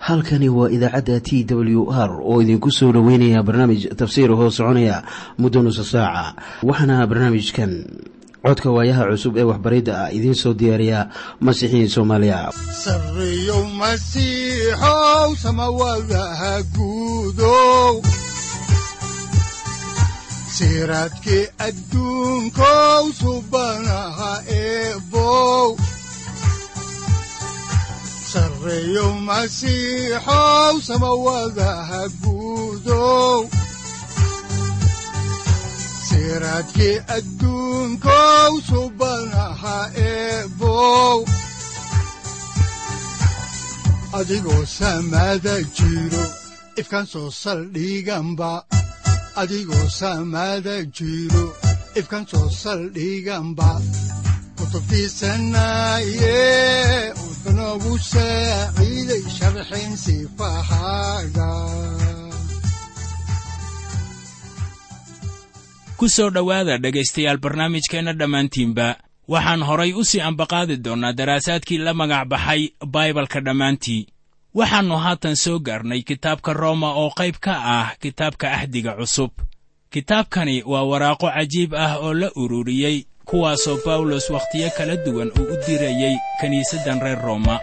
halkani waa idaacadda t w r oo idinku soo dhoweynaya barnaamij tafsiir hoo soconaya muddo nusa saaca waxaana barnaamijkan codka waayaha cusub ee waxbaridda ah idiin soo diyaariya masiixiin soomaaliya sareyow masiixow samawadaha guudow siraadkii adduunkow subanaha eebow sareyow masiixow samawadaha guudow siraadkii adduunkow subanaha eebow adigoo samada jiro ifkaan soo saldhiganba adigoo samada jiro ifkaan soo saldhiganba kutubtiisanaye udanogu saaciiday sharxin sifahaaga ku soo dhowaada dhegaystayaal barnaamijkeenna dhammaantiinba waxaan horay u sii ambaqaadi doonnaa daraasaadkii la magac baxay baibalka dhammaantii waxaannu haatan soo gaarnay kitaabka rooma oo qayb ka ah kitaabka ahdiga cusub kitaabkani waa waraaqo cajiib ah oo la ururiyey kuwaasoo bawlos wakhtiyo kala duwan uu u dirayey kiniisaddan reer rooma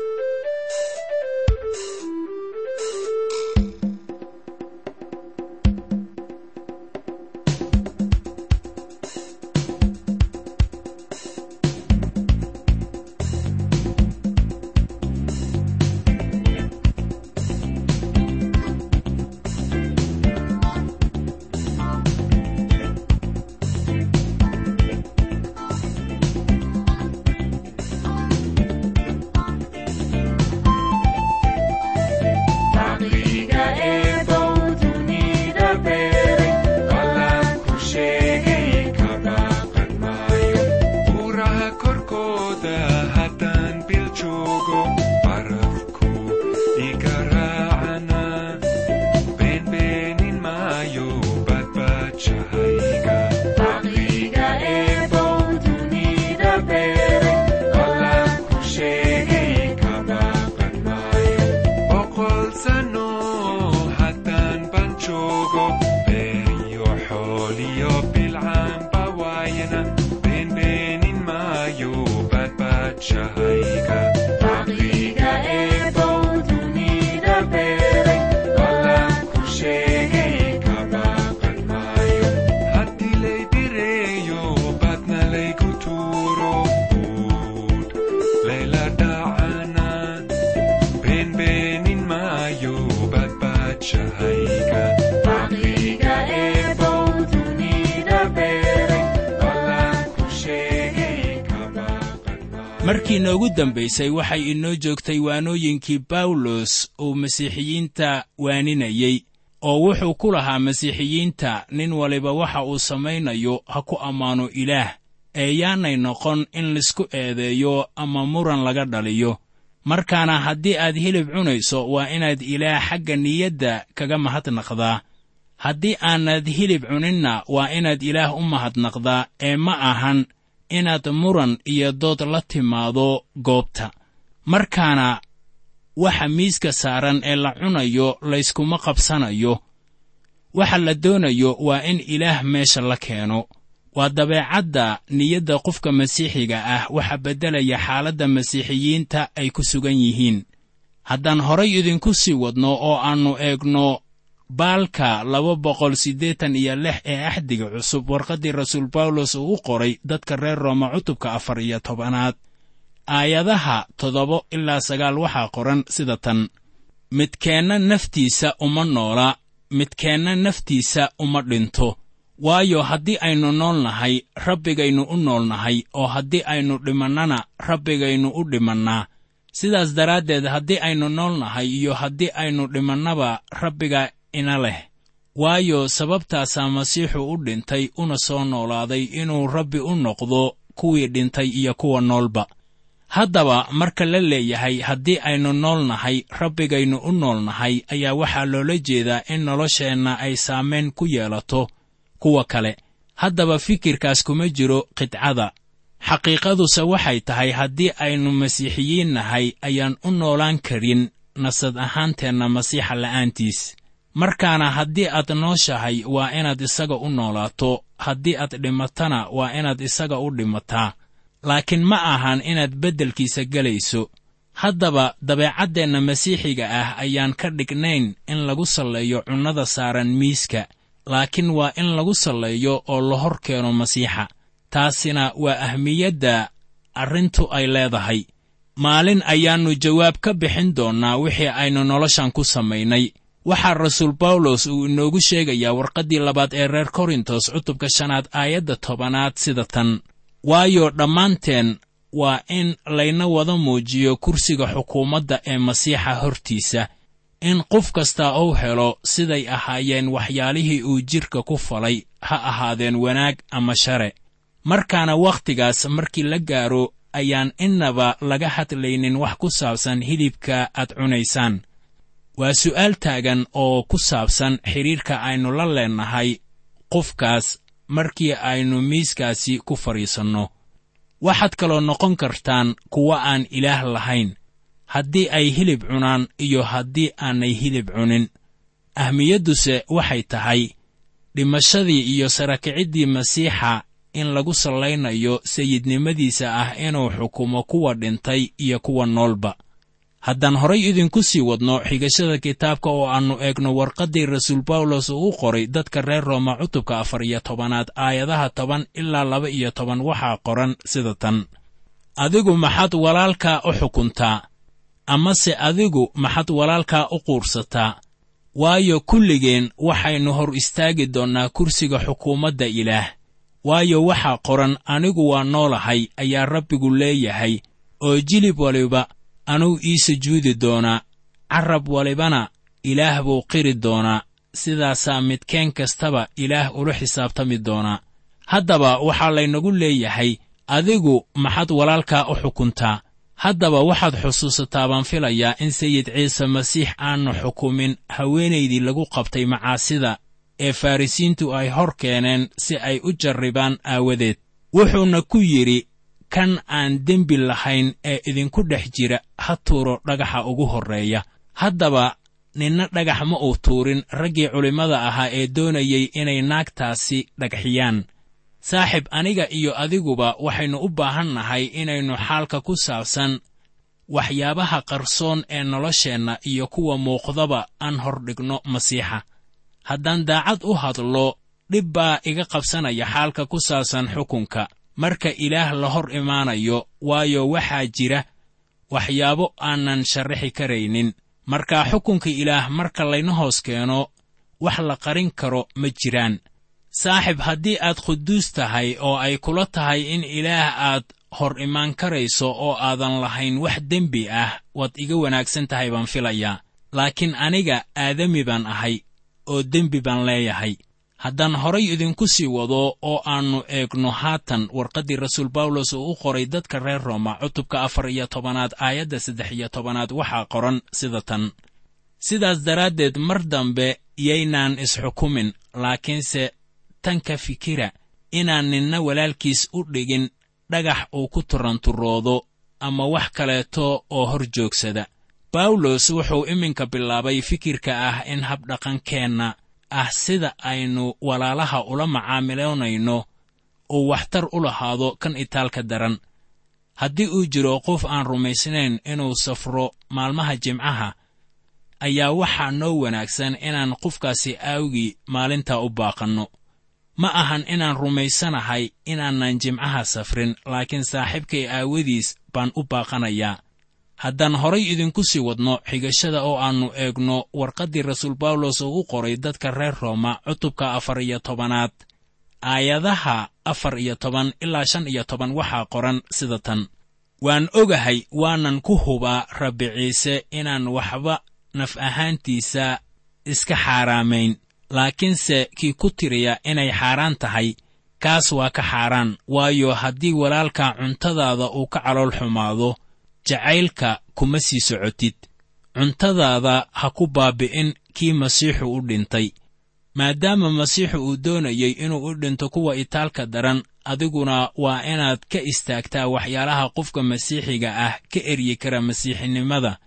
markii noogu dambaysay waxay inoo joogtay waanooyinkii bawlos uu masiixiyiinta waaninayey oo wuxuu ku lahaa masiixiyiinta nin waliba waxa uu samaynayo ha ku ammaano ilaah ee yaanay noqon in laisku eedeeyo ama muran laga dhaliyo markaana haddii aad hilib cunayso waa inaad ilaah xagga niyadda kaga mahadnaqdaa haddii aanad hilib cuninna waa inaad ilaah u mahadnaqdaa ee ma ahan inaad muran iyo dood la timaado goobta markaana waxa miiska saaran ee la cunayo layskuma qabsanayo waxa la doonayo waa in ilaah meesha la keeno waa dabeecadda niyadda qofka masiixiga ah waxa beddelaya xaaladda masiixiyiinta ay ku sugan yihiin haddaan horay idinku sii wadno oo aannu eegno baalka laba boqol siddeetan iyo lix ee axdiga cusub warqaddii rasuul bawlos uu u qoray dadka reer rooma cutubka afar iyo tobanaad aayadaha toddoba ilaa sagaal waxaa qoran sida tan midkeenna naftiisa uma noola midkeenna naftiisa uma dhinto waayo haddii aynu nool nahay rabbigaynu u nool nahay oo haddii aynu dhimannana rabbigaynu u dhimannaa sidaas daraaddeed haddii aynu nool nahay iyo haddii aynu dhimannaba rabbiga ina leh waayo sababtaasaa masiixu u dhintay una soo noolaaday inuu rabbi u noqdo kuwii dhintay iyo kuwa noolba haddaba marka la leeyahay haddii aynu nool nahay rabbigaynu u nool nahay ayaa waxaa loola jeedaa in nolosheenna ay saamayn ku yeelato kuwa kale haddaba fikirkaas kuma jiro qidcada xaqiiqaduse waxay tahay haddii aynu masiixiyiin nahay ayaan u noolaan karin nasad ahaanteenna masiixa la'aantiis markaana haddii aad nooshahay waa inaad isaga u noolaato haddii aad dhimatana waa inaad isaga u dhimataa laakiin ma ahan inaad beddelkiisa gelayso haddaba dabeecaddeenna masiixiga ah ayaan ka dhignayn in lagu salleeyo cunnada saaran miiska laakiin waa in lagu salleeyo oo la hor keeno masiixa taasina waa ahmiyadda arrintu ay leedahay maalin ayaannu jawaab ka bixin doonnaa wixii aynu noloshan ku samaynay waxaa rasuul bawlos uu inoogu sheegayaa warqaddii labaad ee reer korintos cutubka shanaad aayadda tobanaad sida tan waayo dhammaanteen waa in layna wada muujiyo kursiga xukuumadda ee masiixa hortiisa in qof kasta uu helo siday ahaayeen waxyaalihii uu jidhka ku falay ha ahaadeen wanaag ama share markaana wakhtigaas markii la gaaro ayaan innaba laga hadlaynin wax ku saabsan hilibka aad cunaysaan waa su'aal taagan oo ku saabsan xidhiirka aynu la leennahay qofkaas markii aynu miiskaasi ku fadhiisanno waxaad kaloo noqon kartaan kuwa aan ilaah lahayn haddii ay hilib cunaan iyo haddii aanay hilib cunin ahmiyadduse waxay tahay dhimashadii iyo sarakiciddii masiixa in lagu sallaynayo sayidnimadiisa ah inuu xukumo kuwa dhintay iyo kuwa noolba haddaan horay idinku sii wadno xigashada kitaabka oo aannu eegno warqaddii rasuul bawlos uu u qoray dadka reer rooma cutubka afar iyo tobanaad aayadaha toban ilaa laba iyo toban waxaa qoran sida tan adigu maxaad walaalkaa u xukuntaa amase adigu maxaad walaalkaa u quursataa waayo kulligeen waxaynu hor istaagi doonnaa kursiga xukuumadda ilaah waayo waxaa qoran anigu waa noolahay ayaa rabbigu leeyahay oo jilib waliba anuu ii sujuudi doonaa carrab walibana ilaah buu qiri doonaa sidaasaa midkeen kastaba ilaah ula xisaabtami doonaa haddaba waxaa laynagu leeyahay adigu maxaad walaalkaa u xukuntaa haddaba waxaad xusuusataa baan filayaa in sayid ciise masiix aannu xukumin haweenaydii lagu qabtay macaasida ee farrisiintu ay hor keeneen si ay u jarribaan aawadeed wuxuuna ku yidhi kan aan dembi lahayn ee idinku dhex jira ha tuuro dhagaxa ugu horreeya haddaba ninna dhagax ma uu tuurin raggii culimmada ahaa ee doonayey inay naagtaasi dhagxiyaan saaxib aniga iyo adiguba waxaynu u baahan nahay inaynu xaalka ku saabsan waxyaabaha qarsoon ee nolosheenna iyo kuwa muuqdaba aan hordhigno masiixa haddaan daacad u hadlo dhib baa iga qabsanaya xaalka ku saabsan xukunka marka ilaah la hor imaanayo waayo waxaa jira waxyaabo aanan sharraxi karaynin markaa xukunka ilaah marka layna hoos keeno wax la qarin karo ma jiraan saaxib haddii aad quduus tahay oo ay kula tahay in ilaah aad hor imaan karayso oo aadan lahayn wax dembi ah waad iga wanaagsan tahay baan filayaa laakiin aniga aadami baan ahay oo dembi baan leeyahay haddaan horay idinku sii wado oo aannu eegno haatan warqaddii rasuul bawlos uu u qoray dadka reer rooma cutubka afar iyo tobanaad aayadda saddex iyo tobanaad waxaa qoran sida tan sidaas daraaddeed mar dambe yaynaan isxukumin laakiinse tan ka fikira inaan ninna walaalkiis u dhigin dhagax uu ku turanturoodo ama wax kaleeto oo hor joogsada bawlos wuxuu iminka bilaabay fikirka ah in habdhaqankeenna ah sida aynu walaalaha ula macaamiloonayno uu waxtar u lahaado kan itaalka daran haddii uu jiro qof aan rumaysnayn inuu safro maalmaha jimcaha ayaa waxaa noo wanaagsan inaan qofkaasi aawgii maalintaa u baaqanno ma ahan inaan rumaysanahay inaanan jimcaha safrin laakiin saaxiibkay aawadiis baan u baaqanayaa haddaan horay idinku sii wadno xigashada oo aannu eegno warqaddii rasuul bawlos uu u qoray dadka reer rooma cutubka afar iyo tobanaad aayadaha afar iyo toban ilaa shan iyo toban waxaa qoran sida tan waan ogahay waanan ku hubaa rabbi ciise inaan waxba naf ahaantiisa iska xaaraamayn laakiinse kii ku tiriya inay xaaraan tahay kaas waa ka xaaraan waayo haddii walaalka cuntadaada uu ka calool xumaado jacaylka kuma sii socotid cuntadaada ha ku baabi'in kii masiixu u dhintay maadaama masiixu uu doonayey inuu u dhinto kuwa itaalka daran adiguna waa inaad ka istaagtaa waxyaalaha qofka masiixiga ah ka eryi kara masiixinimada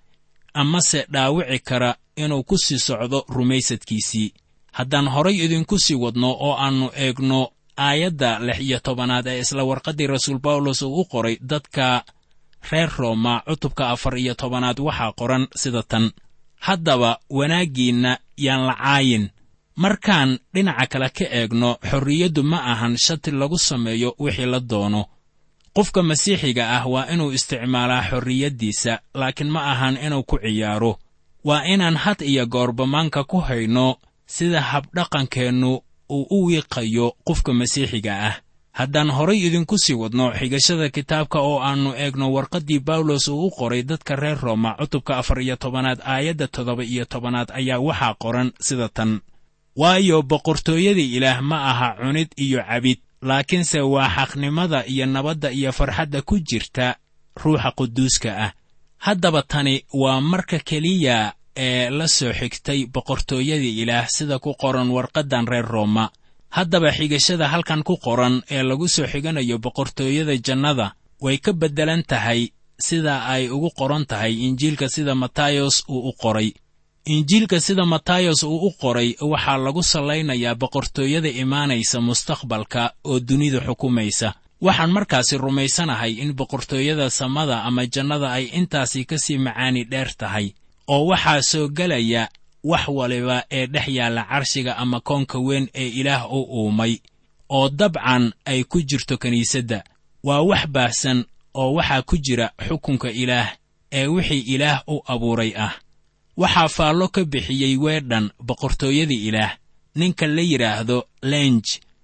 amase dhaawici kara inuu ku sii socdo rumaysadkiisii haddaan horay idinku sii wadno oo aannu eegno aayadda lix iyo tobanaad ee isla warqaddii rasuul bawlos uu u qoray dadka reer rooma cutubka afar iyo tobanaad waxaa qoran sida tan haddaba wanaaggiinna yaan la caayin markaan dhinaca kale ka eegno xorriyaddu ma ahan shati lagu sameeyo wixii la doono qofka masiixiga ah waa inuu isticmaalaa xorriyaddiisa laakiin ma ahan inuu ku ciyaaro waa inaan had iyo goorbamaanka ku hayno sida habdhaqankeennu uu u wiiqayo qofka masiixiga ah haddaan horay idinku sii wadno xigashada kitaabka oo aannu eegno warqaddii bawlos uu u qoray dadka reer rooma cutubka afar iyo tobanaad aayadda toddoba iyo tobanaad ayaa waxaa qoran sida tan waayo boqortooyadii ilaah ma aha cunid iyo cabid laakiinse waa xaqnimada iyo nabadda iyo farxadda ku jirta ruuxa quduuska ah haddaba tani waa marka keliya ee la soo xigtay boqortooyadii ilaah sida ku qoran warqaddan reer rooma haddaba xigashada halkan ku qoran ee lagu soo xiganayo boqortooyada jannada way ka beddelan tahay sida ay ugu qoran tahay injiilka sida matayos uu u qoray injiilka sida matayos uu u qoray waxaa lagu sallaynayaa boqortooyada imaanaysa mustaqbalka oo dunida xukumaysa waxaan markaasi rumaysanahay in boqortooyada samada ama jannada ay intaasi ka sii macaani dheer tahay oo waxaa soo gelaya wax waliba ee dhex yaalla carshiga ama koonka weyn ee ilaah u uumay oo dabcan ay ku jirto kiniisadda waa wax baahsan oo waxaa ku jira xukunka ilaah ee wixii ilaah u abuuray ah waxaa faallo ka bixiyey weedhan boqortooyadii ilaah ninka la yidhaahdo lenj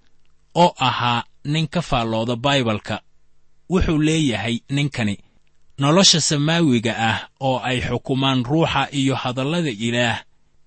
oo ahaa nin ka faallooda baibalka wuxuu leeyahay ninkani nolosha samaawiga ah oo ay xukumaan ruuxa iyo hadallada ilaah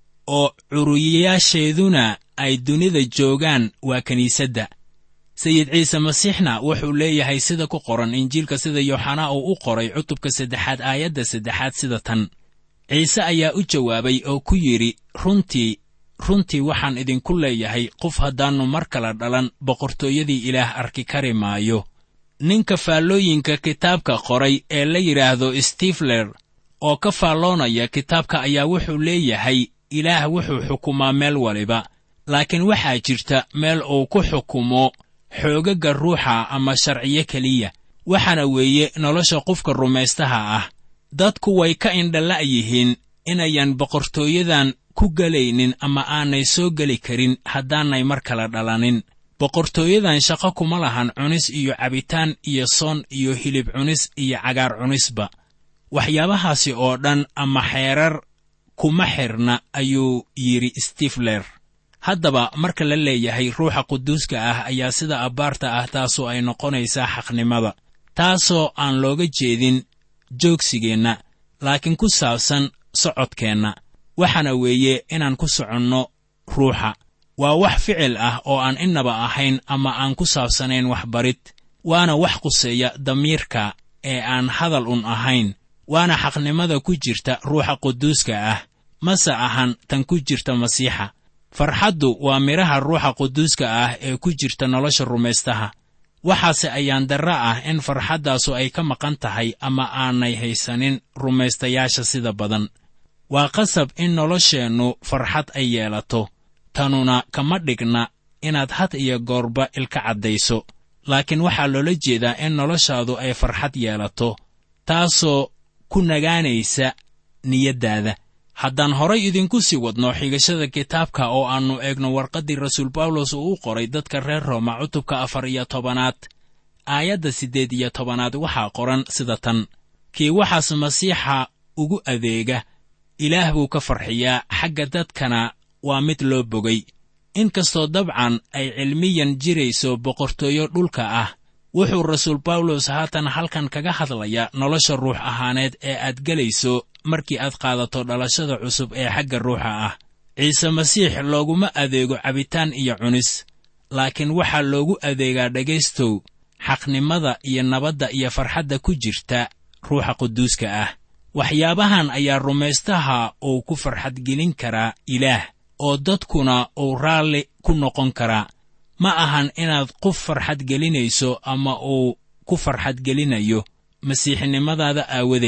oo curiyayaasheeduna ay dunida joogaan waa kiniisadda sayid ciise masiixna wuxuu leeyahay sida ku qoran injiilka sida yooxanaa uu u qoray cutubka saddexaad aayadda saddexaad sida tan ciise ayaa u jawaabay oo ku yidhi runtii runtii waxaan idinku leeyahay qof haddaannu mar kala dhalan boqortooyadii ilaah arki kari maayo ninka faallooyinka kitaabka qoray ee la yidhaahdo stifler oo ka faalloonaya kitaabka ayaa wuxuu leeyahay ilaah wuxuu xukumaa meel waliba laakiin waxaa jirta meel uu ku xukumo xoogagga ruuxa ama sharciyo keliya waxaana weeye nolosha qofka rumaystaha ah dadku way ka indhala' yihiin inayan boqortooyadan ku gelaynin ama aanay soo geli karin haddaanay mar kala dhalanin boqortooyadan shaqo kuma lahan cunis iyo cabitaan iyo soon iyo hilib cunis iyo cagaar cunisba waxyaabahaasi oo dhan ama xeerar kuma xirna ayuu yidhi stifler haddaba marka la leeyahay ruuxa quduuska ah ayaa sida abbaarta ah taasoo ay noqonaysaa xaqnimada taasoo aan looga jeedin joogsigeenna laakiin ku saabsan socodkeenna waxaana weeye inaan ku soconno ruuxa waa wax ficil ah oo aan innaba ahayn ama aan ku saabsanayn waxbarid waana wax quseeya damiirka ee aan hadal un ahayn waana xaqnimada ku jirta ruuxa quduuska ah mase ahan tan ku jirta masiixa farxaddu waa midhaha ruuxa quduuska ah ee ku jirta nolosha rumaystaha waxaase ayaan darra ah in farxaddaasu ay ka maqan tahay ama aanay haysanin rumaystayaasha sida badan waa qasab in nolosheennu farxad ay yeelato tanuna kama dhigna inaad had iyo goorba ilka caddayso laakiin waxaa loola jeedaa in noloshaadu ay farxad yeelato taasoo ku nagaanaysa niyaddaada haddaan horay idinku sii wadno xigashada kitaabka oo aannu eegno warqaddii rasuul bawlos uu u qoray dadka reer rooma cutubka afar iyo tobanaad aayadda siddeed iyo tobanaad waxaa qoran sida tan kii waxaas masiixa ugu adeega ilaah buu ka farxiyaa xagga dadkana waa mid loo bogay inkastoo dabcan ay cilmiyan jirayso boqortooyo dhulka ah wuxuu rasuul bawlos haatan halkan kaga hadlayaa nolosha ruux ahaaneed ee aad gelayso markii aad qaadato dhalashada cusub ee xagga ruuxa ah ciise masiix looguma adeego cabitaan iyo cunis laakiin waxaa loogu adeegaa dhegaystow xaqnimada iyo nabadda iyo farxadda ku jirta ruuxa quduuska ah waxyaabahan ayaa rumaystaha uu ku farxadgelin karaa ilaah oo dadkuna uu raalli ku noqon karaa ma ahan inaad qof farxad gelinayso ama uu ku farxadgelinayo masiixnimadaada aawadeed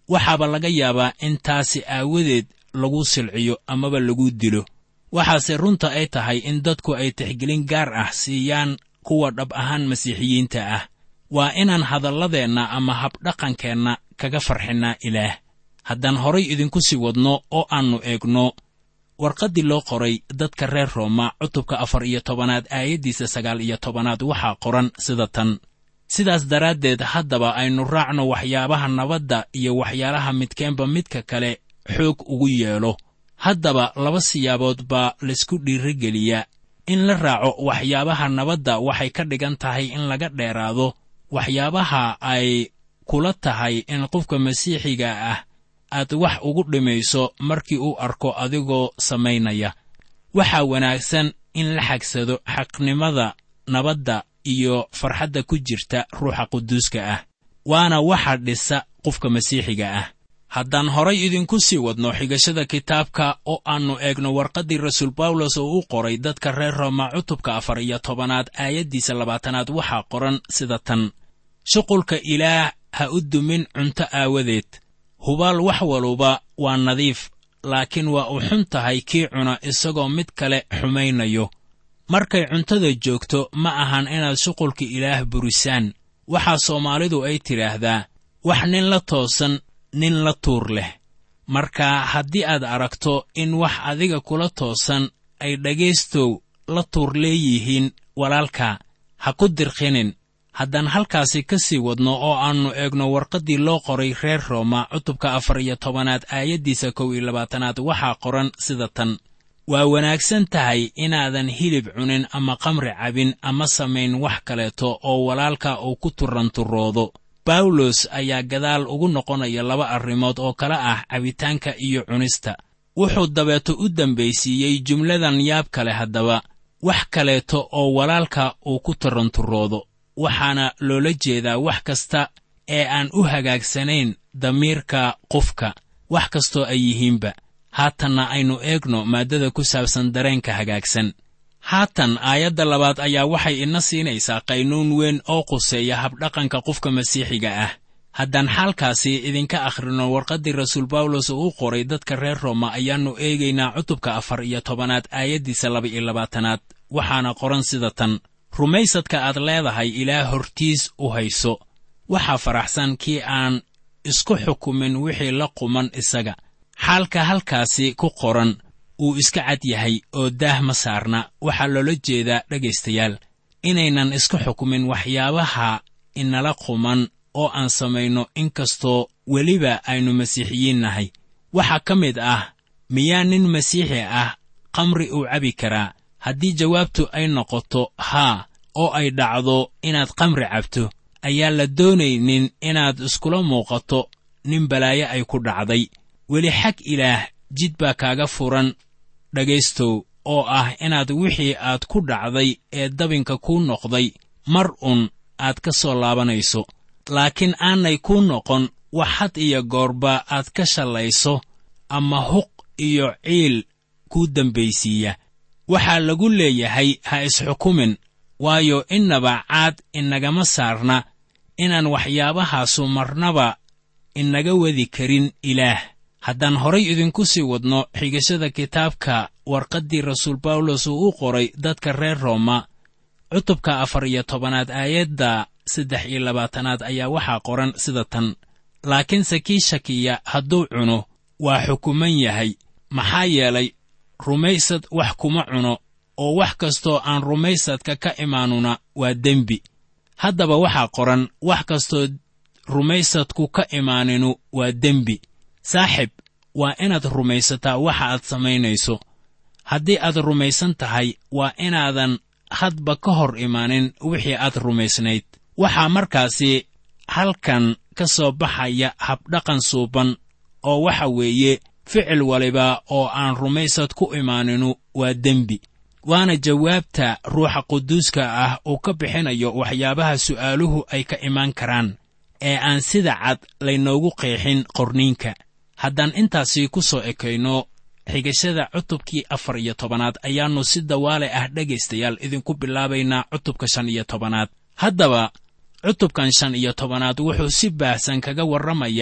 waxaaba laga yaabaa in taasi aawadeed lagu silciyo amaba lagu dilo waxaase runta ay tahay in dadku ay tixgelin gaar ah siiyaan kuwa dhab ahaan masiixiyiinta ah waa inaan hadalladeenna ama habdhaqankeenna kaga farxinnaa ilaah haddaan horay idinku sii wadno oo aannu eegno warqaddii loo qoray dadka reer rooma cutubka afar iyo tobanaad aayaddiisa sagaal iyo tobanaad waxaa qoran sida tan sidaas daraaddeed haddaba aynu raacno waxyaabaha nabadda iyo waxyaalaha midkeenba midka kale xoog ugu yeelo haddaba laba siyaabood baa laysku dhiirigeliyaa in la raaco waxyaabaha nabadda waxay ka dhigan tahay in laga dheeraado waxyaabaha ay kula tahay in qofka masiixiga ah aad wax ugu dhimayso markii uu arko adigoo samaynaya waxaa wanaagsan in la xagsado xaqnimada nabadda iyo farxadda ku jirta ruuxa quduuska ah waana waxa dhisa qofka masiixiga ah haddaan horay idinku sii wadno xigashada kitaabka oo aannu eegno warqaddii rasuul bawlos oo u qoray dadka reer rooma cutubka afar iyo tobanaad aayaddiisa labaatanaad waxaa qoran sida tan shuqulka ilaah ha u dumin cunto aawadeed hubaal wax waluba waa nadiif laakiin waa u xun tahay kii cuna isagoo mid kale xumaynayo markay cuntada joogto ma ahan inaad shuqulka ilaah burisaan waxaa soomaalidu ay tidhaahdaa wax nin la toosan nin la tuur leh marka haddii aad aragto in wax adiga kula toosan ay dhegaystow la tuur leeyihiin walaalka ha ku dirqinin haddaan halkaasi ka sii wadno oo aannu eegno warqaddii loo qoray reer rooma cutubka afar iyo tobanaad aayaddiisa kow iyo labaatanaad waxaa qoran sida tan waa wanaagsan tahay inaadan hilib cunin ama qamri cabin ama samayn wax kaleeto oo walaalka uu ku turanturoodo bawlos ayaa gadaal ugu noqonaya laba arrimood oo kale ah cabitaanka iyo cunista wuxuu dabeeto u dembaysiiyey jumladan yaab kale haddaba wax kaleeto oo walaalka uu ku taranturoodo waxaana loola jeedaa wax kasta ee aan u hagaagsanayn damiirka qofka wax kastoo ay yihiinba haatanna aynu eegno maaddada ku saabsan dareenka hagaagsan haatan aayadda labaad ayaa waxay ina siinaysaa qaynuun weyn oo quseeya habdhaqanka qofka masiixiga ah haddaan xaalkaasi idinka akhrino warqaddii rasuul bawlos uu u qoray dadka reer rooma ayaannu eegaynaa cutubka afar iyo tobanaad aayaddiisa laba iyo labaatanaad waxaana qoran sida tan rumaysadka aad leedahay ilaah hortiis u hayso waxaa faraxsan kii aan isku xukumin wixii la quman isaga xaalka halkaasi ku qoran uu iska cad yahay oo daah ma saarna waxaa loola jeedaa dhegaystayaal inaynan isku xukumin waxyaabaha inala quman oo aan samayno inkastoo weliba aynu masiixiyiin nahay waxaa ka mid ah miyaa nin masiixi ah khamri uu cabi karaa haddii jawaabtu ay noqoto haa oo ay dhacdo inaad khamri cabto ayaa la doonaynin inaad iskula muuqato nin balaayo ay ku dhacday weli xag ilaah jid baa kaaga furan dhegaystow oo ah inaad wixii aad ku dhacday ee dabinka kuu noqday mar un aad ka soo laabanayso laakiin aanay kuu noqon wax had iyo goorba aad ka shallayso ama huq iyo ciil kuu dembaysiiya waxaa lagu leeyahay ha isxukumin waayo innaba caad inagama saarna inaan waxyaabahaasu marnaba inaga wadi karin ilaah haddaan horay idinku sii wadno xigashada kitaabka warqaddii rasuul bawlos uu u qoray dadka reer rooma cutubka afar iyo tobanaad aayadda saddex iyo labaatanaad ayaa waxaa qoran sida tan laakiinse kii shakiya hadduu cuno waa xukuman yahay maxaa yeelay rumaysad wax kuma cuno oo wax kastoo aan rumaysadka ka imaanuna waa dembi haddaba waxaa qoran wax kastoo rumaysadku ka imaaninu waa dembi saaxib waa inaad rumaysataa waxa aad samaynayso haddii aad rumaysan tahay waa inaadan hadba ka hor imaanin wixii aad rumaysnayd waxaa markaasi halkan ka soo baxaya habdhaqan suuban oo waxa weeye ficil waliba oo aan rumaysad ku imaaninu waa dembi waana jawaabta ruuxa quduuska ah uu ka bixinayo waxyaabaha su'aaluhu ay ka imaan karaan ee aan sida cad laynoogu qeexin qorniinka haddaan intaasi ku soo ekayno xigashada cutubkii afar iyo tobanaad ayaannu si dawaale ah dhegaystayaal idinku bilaabaynaa cutubka shan iyo tobanaad haddaba cutubkan shan iyo tobanaad wuxuu si baahsan kaga warramayaa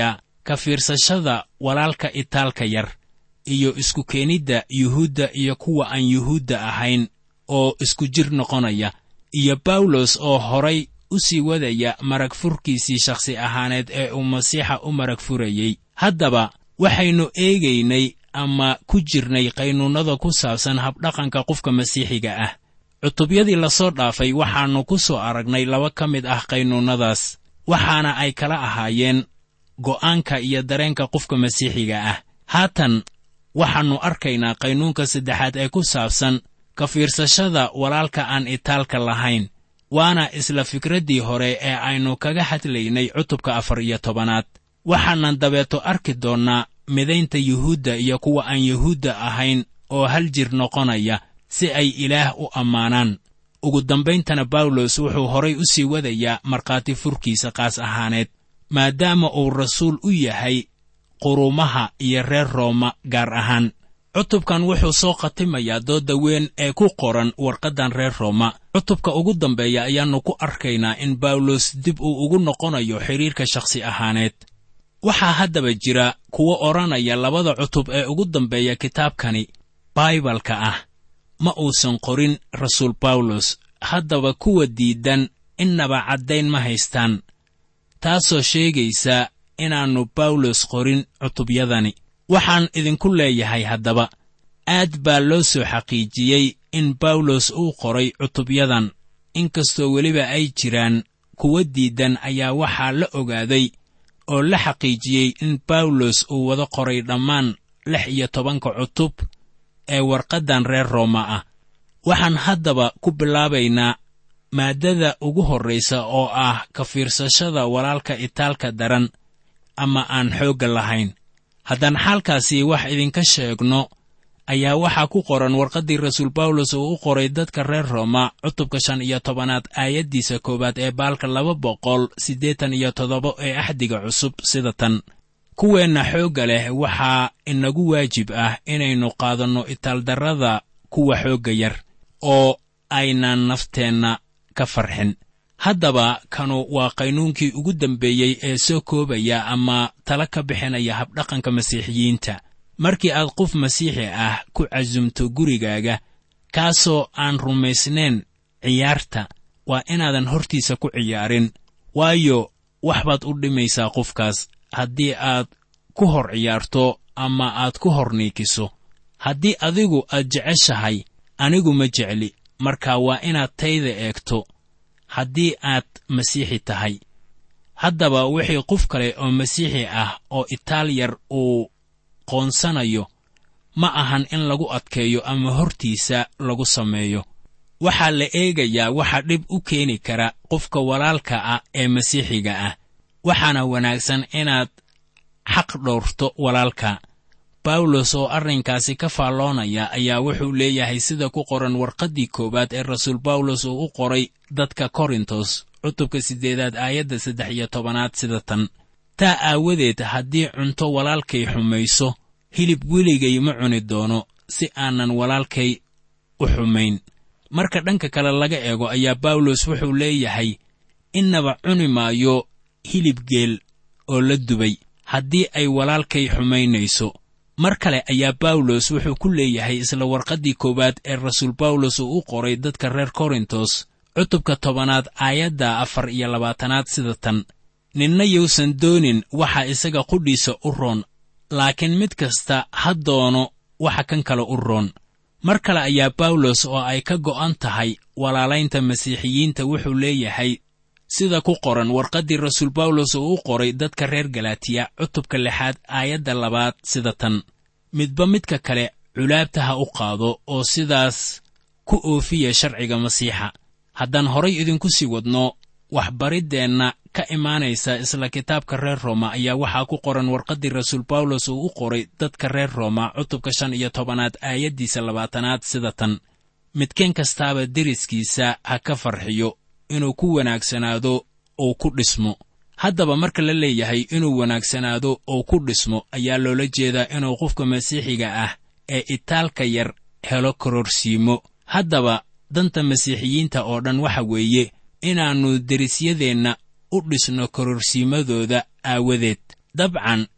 ka fiirsashada walaalka itaalka yar iyo isku keenidda yuhuudda iyo kuwa aan yuhuudda ahayn oo isku jir noqonaya iyo bawlos oo horay u sii wadaya marag furkiisii shakhsi ahaaneed ee uu masiixa u marag furayey haddaba waxaynu eegaynay ama ku jirnay qaynuunnada ku saabsan habdhaqanka qofka masiixiga ah cutubyadii lasoo dhaafay waxaannu ku soo aragnay laba ka mid ah qaynuunnadaas waxaana ay kala ahaayeen go'aanka iyo dareenka qofka masiixiga ah haatan waxaannu arkaynaa qaynuunka saddexaad ee ku saabsan ka fiirsashada walaalka aan itaalka lahayn waana isla fikraddii hore ee aynu kaga hadlaynay cutubka afar iyo tobanaad waxaanan dabeeto arki doonnaa midaynta yuhuudda iyo kuwa aan yuhuudda ahayn oo hal jir noqonaya si ay ilaah u ammaanaan ugu dambayntana bawlos wuxuu horay u sii wadayaa markhaati furkiisa qaas ahaaneed maadaama uu rasuul u yahay qurumaha iyo reer rooma gaar ahaan cutubkan wuxuu soo khatimayaa doodda weyn ee ku qoran warqaddan reer rooma cutubka ugu dambeeya ayaannu ku arkaynaa in bawlos dib uu ugu noqonayo xidhiirka shakhsi ahaaneed waxaa haddaba jira kuwo odhanaya labada cutub ee ugu dambeeya kitaabkani baibalka ah ma uusan qorin rasuul bawlos haddaba kuwa diidan innaba caddayn ma haystaan taasoo sheegaysa inaannu bawlos qorin cutubyadani waxaan idinku leeyahay haddaba aad baa loo soo xaqiijiyey in bawlos uu qoray cutubyadan inkastoo weliba ay jiraan kuwa diidan ayaa waxaa la ogaaday oo la xaqiijiyey in bawlos uu wada qoray dhammaan lix iyo tobanka cutub ee warqaddan reer rooma ah waxaan haddaba ku bilaabaynaa maaddada ugu horraysa oo ah ka fiirsashada walaalka itaalka daran ama aan xoogga lahayn haddaan xaalkaasi wax idinka sheegno ayaa waxaa ku qoran warqaddii rasuul bawlos uu u qoray dadka reer rooma cutubka shan iyo tobanaad aayaddiisa koowaad ee baalka laba boqol siddeetan iyo toddoba ee axdiga cusub sida tan kuweenna xoogga leh waxaa inagu waajib ah inaynu qaadanno itaaldarrada kuwa xoogga yar oo aynaan nafteenna ka farxin haddaba kanu waa qaynuunkii ugu dambeeyey ee soo koobaya ama tala ka bixinaya habdhaqanka masiixiyiinta markii aad qof masiixi ah ku casumto gurigaaga kaasoo aan rumaysnayn ciyaarta waa inaadan hortiisa ku ciyaarin waayo wax baad u dhimaysaa qofkaas haddii aad ku hor ciyaarto ama aad ku hor niikiso haddii adigu aad jeceshahay anigu ma jecli marka waa inaad tayda eegto haddii aad masiixi tahay haddaba wixii qof kale oo masiixi ah oo itaal yar uu qoonsanayo ma ahan in lagu adkeeyo ama hortiisa lagu sameeyo waxaa la eegayaa waxa dhib u keeni kara qofka walaalka ah ee masiixiga ah waxaana wanaagsan inaad xaq dhowrto walaalka bawlos oo arrinkaasi ka faalloonaya ayaa wuxuu leeyahay sida ku qoran warqaddii koowaad ee rasuul bawlos uu u qoray dadka korintos cutubka siddeedaad aayadda saddex iyo tobanaad sida tan taa aawadeed haddii cunto walaalkay xumayso hilib weligay ma cuni doono si aanan walaalkay u xumayn marka dhanka kale laga eego ayaa bawlos wuxuu leeyahay innaba cuni maayo hilib geel oo la dubay haddii ay walaalkay xumaynayso mar kale ayaa bawlos wuxuu ku leeyahay isla warqaddii koowaad ee rasuul bawlos uu u qoray dadka reer korintos cutubka tobanaad aayadda afar iyo labaatanaad sida tan ninna yuusan doonin waxa isaga qudhiisa u roon laakiin mid kasta ha doono waxa kan kale u roon mar kale ayaa bawlos oo ay ka go'an tahay walaalaynta masiixiyiinta wuxuu leeyahay sida ku qoran warqaddii rasuul bawlos uu u qoray dadka reer galatiya cutubka lixaad aayadda labaad sida tan midba midka kale culaabta ha u qaado oo sidaas ku oofiya sharciga masiixa haddaan horay idinku sii wadno waxbariddeenna ka imaanaysa isla kitaabka reer rooma ayaa waxaa ku qoran warqaddii rasuul bawlos uu u qoray dadka reer rooma cutubka shan iyo tobanaad aayaddiisa labaatanaad sida tan midkeen kastaaba deriskiisa ha ka farxiyo inuu ku wanaagsanaado uu ku dhismo haddaba marka la leeyahay inuu wanaagsanaado oo ku dhismo ayaa loola jeedaa inuu qofka masiixiga ah ee itaalka yar helo kororsiimo haddaba danta masiixiyiinta oo dhan waxa weeye inaannu derisyadeenna u dhisno kororsiimadooda aawadeed dabcan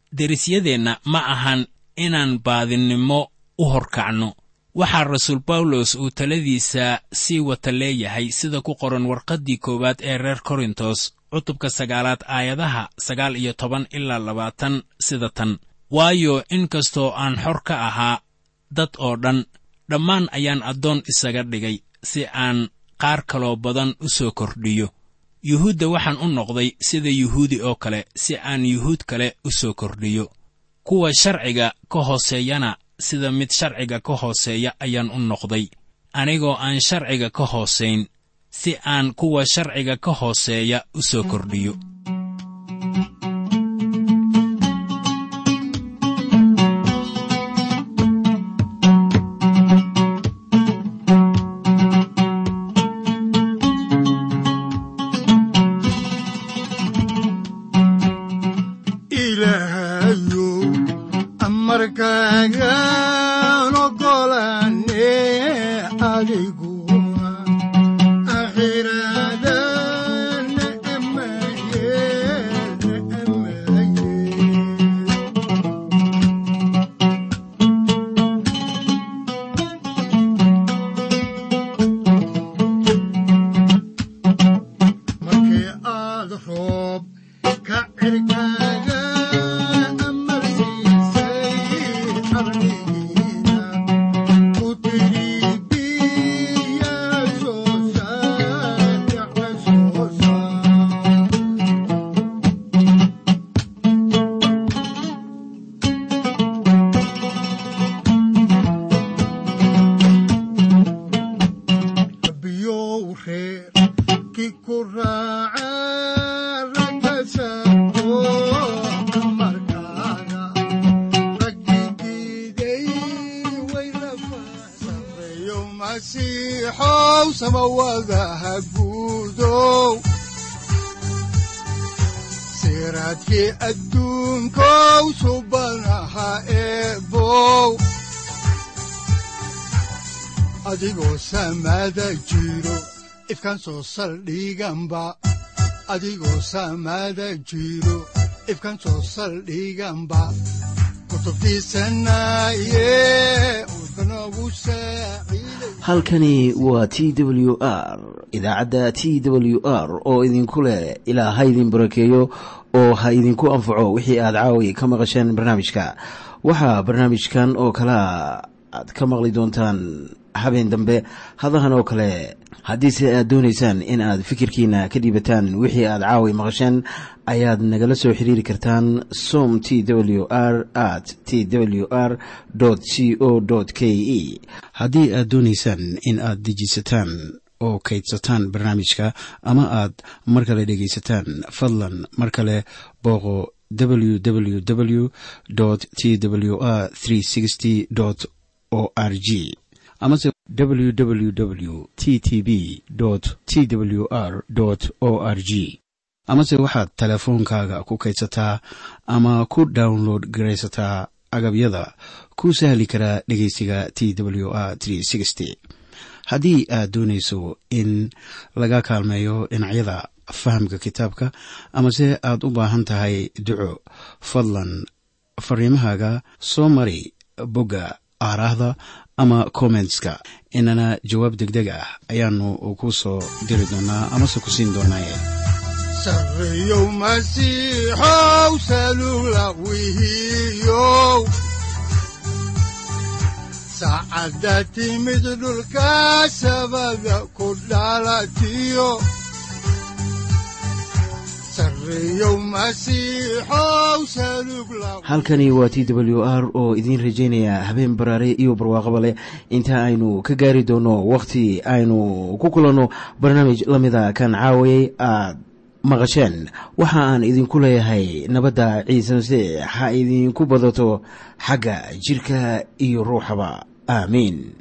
derisyadeenna ma ahan inaan baadinnimo u horkacno waxaa rasuul bawlos uu taladiisa sii wata leeyahay sida ku qoran warqaddii koowaad ee reer korintos cutubka sagaalaad aayadaha sagaal iyo toban ilaa labaatan sida tan waayo in kastoo aan xor ka ahaa dad oo dhan dhammaan ayaan addoon isaga dhigay si aan qaar kaloo badan u soo kordhiyo yuhuudda waxaan u noqday sida yuhuudi oo kale si aan yuhuud kale u soo kordhiyo kuwa sharciga ka hooseeyana sida mid sharciga ka hooseeya ayaan u noqday anigoo aan sharciga ka hoosayn si aan kuwa sharciga ka hooseeya u soo kordhiyo ilaahayow amarkaagaan ogolaane adiguna akhiraadana ammaye ammaye markii aad roob ka cirkaaga amarsiisay ardigiina ku tidhi biya soo saar yaxa soo saar biyow reer ki ku raaca raggasaako amarkaaga raggigiiday way rafasareeyo masiixow samawadaha guudow siraadkii adduunkow subanaha eebow adigoo samaada jiro ifkan soo saldhiganba adigoo samaada jiro ifkan soo saldhiganba kutubtiisanaye udbanogu saaciiday halkani waa t w r idaacadda t w r oo idinku leh ilaa ha idin barakeeyo oo ha idinku anfaco wixii aad caawi ka maqasheen barnaamijka waxaa barnaamijkan oo kalea aad ka maqli doontaan habeen dambe hadahan oo kale haddiise aad doonaysaan in aad fikirkiina ka dhiibataan wixii aad caawi maqasheen ayaad nagala soo xiriiri kartaan som t w r at t w r c o k e haddii aad doonaysaan in aad dejisataan oo kaydsataan barnaamijka ama aad mar kale dhegaysataan fadlan mar kale booqo www t w r o r g amase www t t b t w r o r g amase waxaad teleefoonkaaga ku kaydsataa ama ku download garaysataa agabyada ku sahli karaa dhegeysiga t w r haddii aad doonayso in laga kaalmeeyo dhinacyada fahamka kitaabka amase aad u baahan tahay duco fadlan fariimahaaga soo mari bogga aaraahda ama kommentska inana jawaab degdeg ah ayaanu ku soo diri doonaa amase ku siin doonaaye sareeyow masiixow salugla wihiyow saacadda timid dhulka sabada ku dhalatiyo sareeyow masiixow salugla halkani waa t w r oo idiin rajaynaya habeen baraare iyo barwaaqaba leh inta aynu ka gaari doono wakhti aynu ku kulanno barnaamij la mida kan caawayay aad maqasheen waxa aan idinku leeyahay nabadda ciise masiix ha idinku badato xagga jidhka iyo ruuxaba aamiin